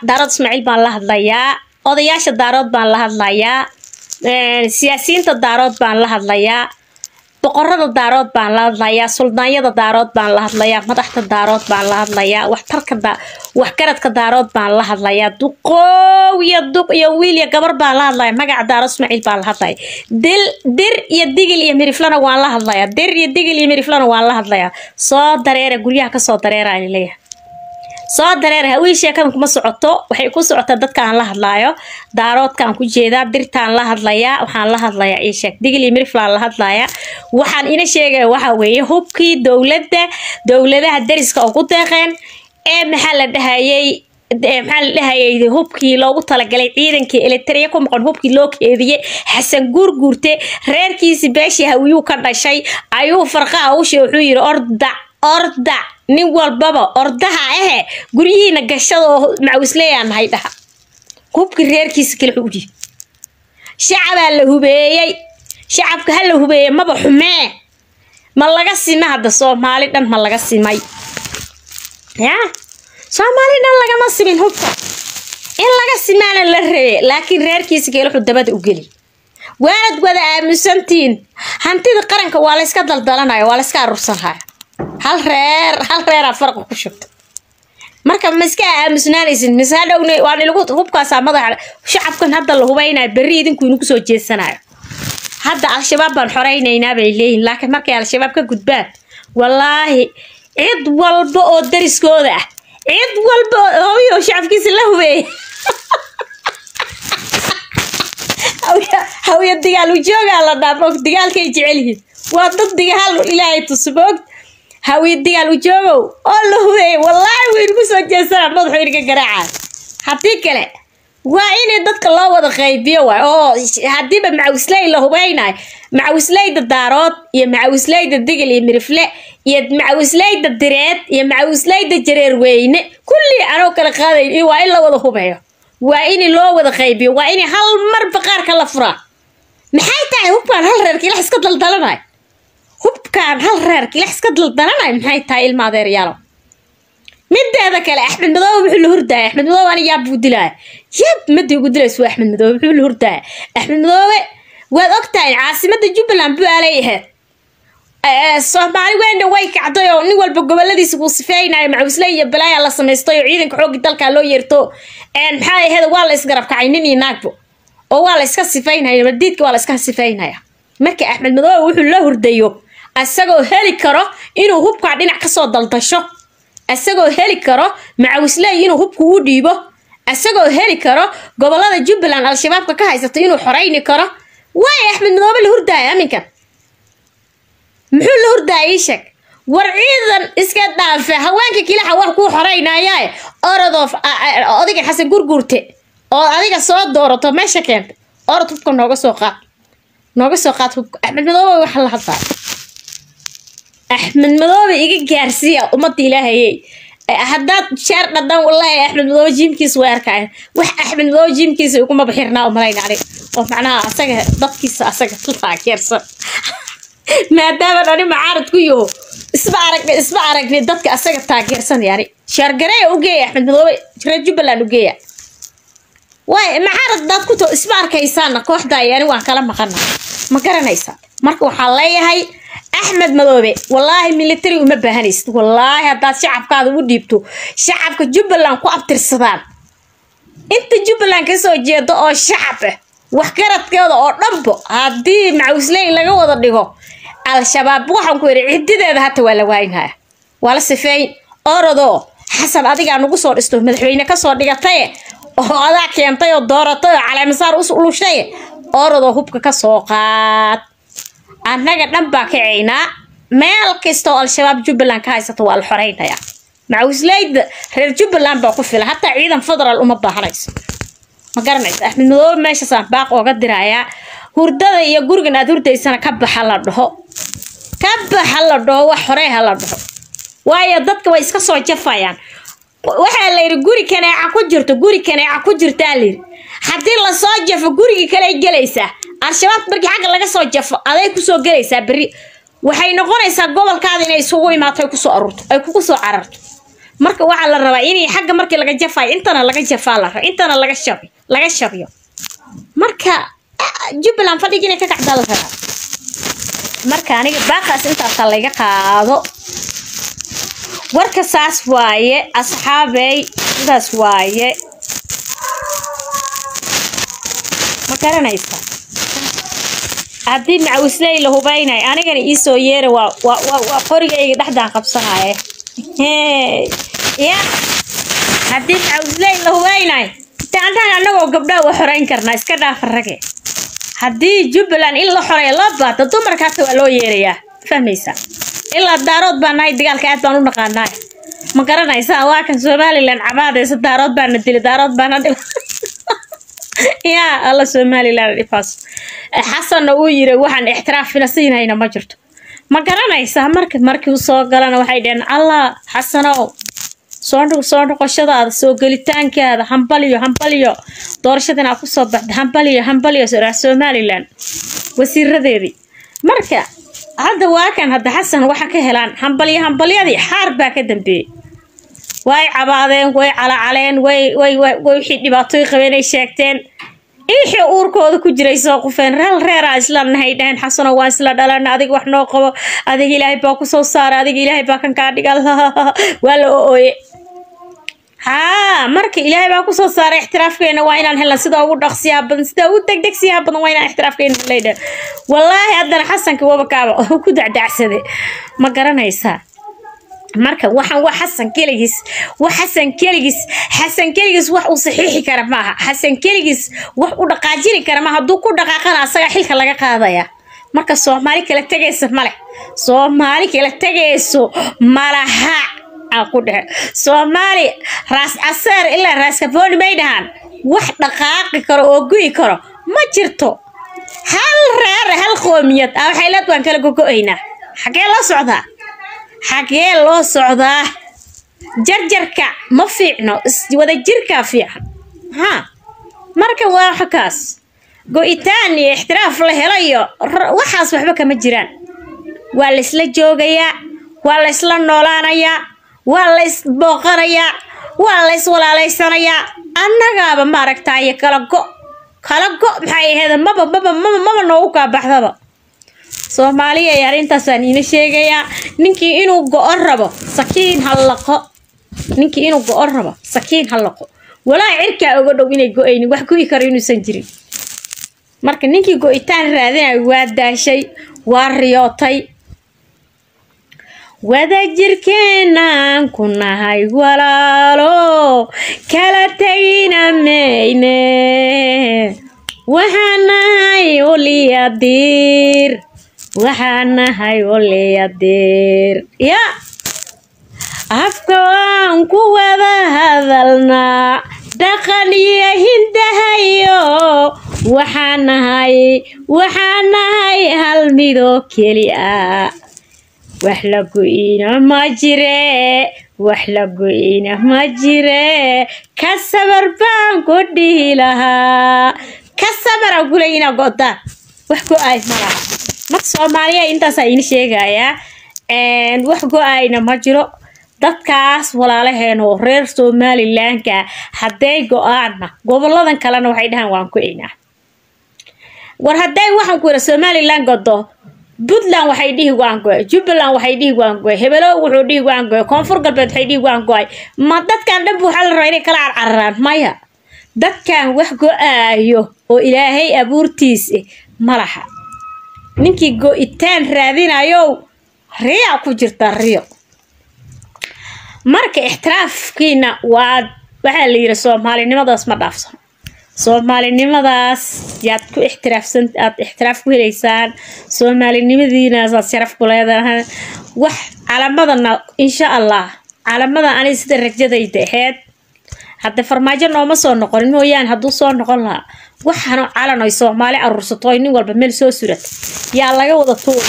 daarood ismaaciil baan la hadlayaa odayaasha daarood baan la hadlayaa siyaasiyiinta daarood baan la hadlayaa boqorada daarood baan la hadlayaa suldaanyada daarood baan la hadlayaa madaxda daarood baan la hadlayaa waxtarka waxgaradka daarood baan la hadlayaa duqoow iyo duq iyo wiil iyo gabar baan la hadlaya magaca daarood ismaaciil baan la hadlaya dil dir iyo digil iyo miriflana waan la hadlayaa dir iyo digil iyo miriflana waan la hadlayaa soo dareera guryaha kasoo dareera leeyahay soo dareer hawii sheekadan kuma socoto waxay ku socotaa dadkaan la hadlaayo daaroodkaan ku jeedaa dirtaan la hadlayaa waxaan la hadlayaa ii sheeg digil iyo miriflaan la hadlayaa waxaan ina sheegaya waxa weeye hubkii dowladda dowladaha dariska oo ku deeqeen ee maxaa la dhahayay maxaa la dhahayay hubkii loogu talagalay ciidankii elitariya ku maqan hubkii loo keediyey xasan guurguurte reerkiisi beeshii hawiyuu ka dhashay ayuu farqaha ushe wuxuu yidhi ordac ordac nin walbaba ordaha ahe guryihiina gashada oo macawisleeyaa nahay dhaha hubkii reerkiisa kale wuxuu udhiib shacabaa la hubeeyey shacabka ha la hubeeyey maba xumee ma laga sima hadda soomaali dhan ma laga simay ya soomaali dhan lagama simin hubka in laga simaana la rebe laakiin reerkiisa kale wuxuu dabada u geli waanad wada aamusantihiin hantida qaranka waa layska daldalanaya waa layska aruursanaya hal reer hal reeraa farqa ku shubta marka ma iska aamusnaanaysin mise hadhowna waa ilagu hubkaasaa madaxa shacabkan hadda la hubaynayo berri idinku inagu soo jeesanayo hadda al-shabaab baan xoreynaynaa bay leeyihin laakiin markay al-shabaab ka gudbaan wallaahi cid walba oo dariskooda ah cid walba oo hooyo shacabkiisa la hubeeyay hawiya digaal ujoogaa la dhaafo digaalkay jecel yihiin waa dad digaal ilaahay tusboog hawiya digaal ujoogow oo la hubeeyay wallaahi waynagu soo jeesanaa madaxu inaga garaacaa haddii kale waa inay dadka loo wada qaybiyo waay oo haddiiba macawisley la hubeynayo macawisleyda daarood iyo macawisleyda digil iyo mirifle iyo macawisleyda direed iyo macawisleyda jareerweyne kullii anoo kala qaadayn waa in la wada hubeeyo waa in loo wada qaybiyo waa in hal mar baqaarka la furaa maxay tahay hubkaan hal reerka ilax iska daldalanayo hubkaan hal reerka ilax iska daldalanayo maxay tahay ilma adeeryaalo mideeda kale axmed madoobe wuxuu la hurdaaya axmed madoobe ani yaab buu dilaya yab madii ugu dilaysa waa axmed madoobe wuxuu la hurdaaya axmed madoobe waad ogtahay caasimada jubbaland buu aalay ahayd soomaali weyna way kacday oo nin walba goboladiisa wuu sifeynayo macawisle iyo balaaya la samaystay oo ciidanka xoogii dalkaa loo yeerto maxaa ahayd waa la isgarab kacay nin iyo naagbo oo waa la iska sifeynaya madiidka waa la iska sifeynaya marka axmed madoobe wuxuu la hurdayo isagoo heli karo inuu hubkaa dhinac kasoo daldasho isagoo heli karo macawisley inuu hubka u dhiibo isagoo heli karo gobolada jubbaland al-shabaabka ka haysato inuu xoreyni karo waay axmed madoobe la hurdaaya aminkan muxuu la hurdaaya ii sheeg war ciidan iska dhaafe haweenka kilaxa wax kuu xoreynayaae orodoof odiga xasan gurguurte oo adiga soo doorato meesha keenta orod hubka nooga soo qaad nooga soo qaad hubka axmed madoobe waxa la hadlaa axmed madoobe iga gaarsiiya ummadda ilaahayey haddaad sheer dhadhan wallaahi axmed madoobe jiimkiisa way arkaayan wax axmed madoobe jiimkiisa iguma baxirnaa umalayna anig oo macnaha asaga dadkiisa asaga taageersan maadaama dhani macaarad ku yaho isma aragni isma aragni dadka asaga taageersan yani sheergareeya u geeya axmed madoobe reer jubbaland u geeya waay macaarad daad ku to isma arkaysaana kooxdaa yani waan kala maqana ma garanaysaa marka waxaa leeyahay axmed madoobe wallaahi military uma baahanaysid wallaahi haddaad shacabkaada u dhiibto shacabka jubbaland ku abtirsadaan inta jubbaland kasoo jeedo oo shacab ah waxgaradkeeda oo dhanbo haddii macawisley laga wada dhigo al-shabaab waxaan ku yidhi cidideeda hata waa la waaynaya waa la sifeyn orodoo xasan adigaa nagu soo dhisto madaxweyne kasoo dhigataye oo adaa keentay oo dooratay oo caleemasaar u lushay orodoo hubka kasoo qaad annaga dhan baa kacaynaa meel kastaoo al-shabaab jubbaland ka haysato waa la xoreynaya macawisleyda reer jubbaland baa ku fila hataa ciidan federaal uma baahanayso ma garanaysa axmed madoobe meeshaasaan baaq ooga dirayaa hurdada iyo gurigan aad hurdaysana ka baxa la dhaho ka baxa la dhaho wax horey ha la dhaho waayo dadka way iska soo jafayaan waxaa la yidhi guri kaneeca ku jirto guri kaneeca ku jirtaa layidhi haddii lasoo jafo gurigii kale gelaysaa al-shabaab markii xagga laga soo jafo aday kusoo gelaysaa berri waxay noqonaysaa gobolkaada inay isugu imaato ay kusoo aruurto ay kugu soo cararto marka waxaa la rabaa inay xagga markii laga jafayo intana laga jafaa la raba intana laga shabi laga shabiyo marka jubbaland fadhigi inay ka kacdaa la rabaa marka aniga baaqaas intaasa layga qaado warka saas waaye asxaabey sidaas waaye ma garanaysa haddii macawisley la hubaynay anigana iisoo yeera waa waa waa waa qorigayga dhexdaan qabsanaye ya haddii macawisley la hubaynay taantaan annagoo gabdhaha wa xoreyn karnaa iska dhaafa rage haddii jubbaland in la xoreeyo loo baata dumarka hata waa loo yeerayaa fahmaysaa ilaa daarood baa nahay dagaalka aad baan u naqaanaa ma garanaysaa waa kan somalilan cabaadaysa daarood baana dili daarood baana dhib yaa alla somalilan dhifaas xasanna uu yiri waxaan ixtiraafina siinayna ma jirto ma garanaysaa marka markii uu soo galana waxay dhaheen allah xasanow soo soo noqoshadaada soo gelitaankaada hambaliyo hambaliyo doorashadan aad kusoo baxda hambaliyo hambaliyo sooraa somalilan wasiiradeedii marka hadda waa kan hadda xasan waxa ka helaan hambalyo hambalyadii xaar baa ka dambeeyey way cabaadeen way calacaleen way way way wixii dhibaatooy qabeen ay sheegteen wixii uurkooda ku jiray soo qufeen real reeraa isla nahay dhaheen xasano waa isla dhalana adiga wax noo qabo adiga ilaahay baa kusoo saara adiga ilaahay baa kan kaa dhigal waa la ooye haa marka ilaahay baa kusoo saaray ixtiraafkeena waa inaan helna sida ugu dhaqsiyaha badan sida ugu degdegsiyaha badan waa inaan ixtiraafkeena helaydha wallaahi haddana xasanka wabakaaba ku dacdacsade ma garanaysaa marka waxaan waa xasan keligiis wax xasan keligiis xasan keligiis wax uu saxiixi kara maaha xasan keligiis wax u dhaqaajini kara maaha hadduu ku dhaqaaqana asaga xilka laga qaadaya marka soomaali kala tegaysa male soomaali kala tegayso malaha aan ku dhehe soomaali raas caseer ilaa raas kafooni may dhahaan wax dhaqaaqi karo oo gu'i karo ma jirto hal reere hal qoomiyad ah waxay leed waan kala gogo-aynaa xagee loo socdaa xagee loo socdaa jarjarka ma fiicno wadajirkaa fiican haa marka waa xakaas go-itaan iyo ixtiraaf la helayo waxaas waxba kama jiraan waa laysla joogayaa waa laysla noolaanayaa waa lays booqanayaa waa lays walaalaysanayaa annagaaba maaragtaaye kala go kala go maxay ahayd maba maba maba maba noogu kaabaxdaba soomaaliya ay arrintaasaan iina sheegayaa ninkii inuu go-on rabo sakiin ha laqo ninkii inuu go-on rabo sakiin ha laqo walaa cirkaa oga dhow inay go-aynin wax gu'i karo inuusan jirin marka ninkii go-itaan raadinayo waa daashay waa riyootay wadajirkeenaan ku nahay walaalo kala tegina mayne waxaan nahay oliyadiir waxaan nahay oliyadiir ya afka waan ku wada hadalnaa dhaqan iyo hindahayo waxaan nahay waxaan nahay hal midoo keli ah wax la go-ina ma jire wax la go-ina ma jire ka sabar baan ku dhihi lahaa ka sabaraan kuley inaa go-daan wax go-ay ma laha marka soomaaliya intaasaa iina sheegayaa wax go-ayna ma jiro dadkaas walaalaheena oo reer somalilanka hadday go-aanna goboladan kalena waxay dhahaan waan go-aynaa war hadday waxaan ku yidha somalilan godo puntland waxay dhihi waan go-ay jubbaland waxay dhihi waan go-ay hebelow wuxuu dhihi waan go-ay koonfur galbeed waxay dhihi waan go-ay ma dadkan dhanba waxaa la rabaa inay kala carcararaan maya dadkan wax go-aayo oo ilaahay abuurtiis eh ma laha ninkii go-itaan raadinayow riyaa ku jirta riyo marka ixtiraafkiina waa waxaa la yidhi soomaalinimadaas ma dhaafsano soomaalinimadaas yaad ku ixtiraafsan aad ixtiraaf ku helaysaan soomaalinimadiinaasaad sharaf ku leedahay wax calamadana insha allah calamada ani sida rajadayda aheyd hadda farmaajo nooma soo noqonin mooyaane hadduu soo noqon lahaa waxaanu calan oy soomaali aruursato oy nin walba meel soo surata yaa laga wada tuuri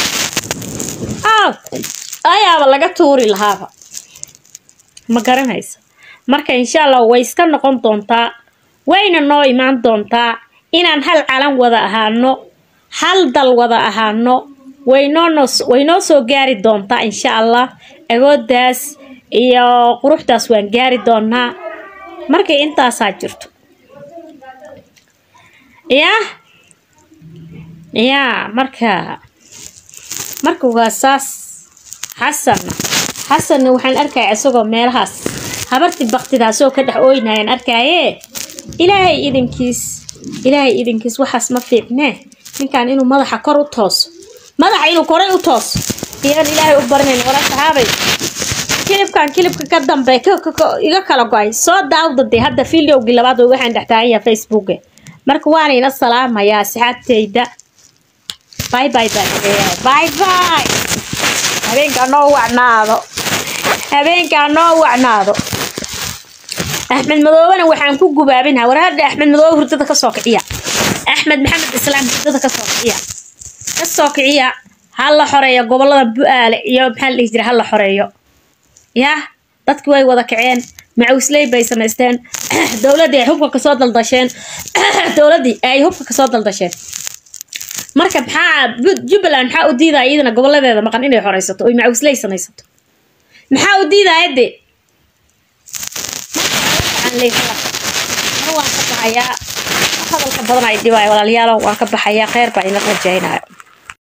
ayaaba laga tuuri lahaaba ma garanaysa marka insha allah way iska noqon doontaa wayna noo imaan doontaa inaan hal calan wada ahaano hal dal wada ahaano waynoo waynoo soo gaari doontaa insha allah agoodaas iyo quruxdaas waan gaari doonaa markay intaasaa jirto yaa yaa marka marka waa saas xasanna xasanna waxaan arkaya isagoo meelahaas habartii baktidaasoo ka dhex ooynayaan arkaaye ilaahay idinkiis ilaahay idinkiis waxaas ma fiicnee ninkan inuu madaxa kor u tooso madaxa inuu koray u tooso iyagan ilaahay u barinayn wala saxaabay kilibkan kilibka ka dambe iga kala go-ay soo daawda dee hadda videogii labaad oo waxaan dhex taagan yahay facebooka marka waana ina salaamayaa asxaabteyda bye bye bye bye bye habeenkaa noo wacnaado habeenkaa noo wacnaado axmed madoobena waxaan ku gubaabinaa war hadda axmed madoobe hurdada kasoo kiciya axmed maxamed islaam hurdada kasoo kiciya kasoo kiciya ha la xoreeyo gobolada bu-aale iyo maxaa la dhihi jira ha la xoreeyo yah dadkii way wada kaceen macawisley bay samaysteen dowladdii ay hubka kasoo daldasheen dowladdii ay hubka kasoo daldasheen marka maxaa jubbaland maxaa u diidaya iyadana goboladeeda maqan inay xoreysato oy macawisley samaysato maxaa u diidaya de mar waan ka baxayaa hadalka badan ay dhibaaya walaalayaalo waan ka baxayaa kheyr baa ina rajaynayo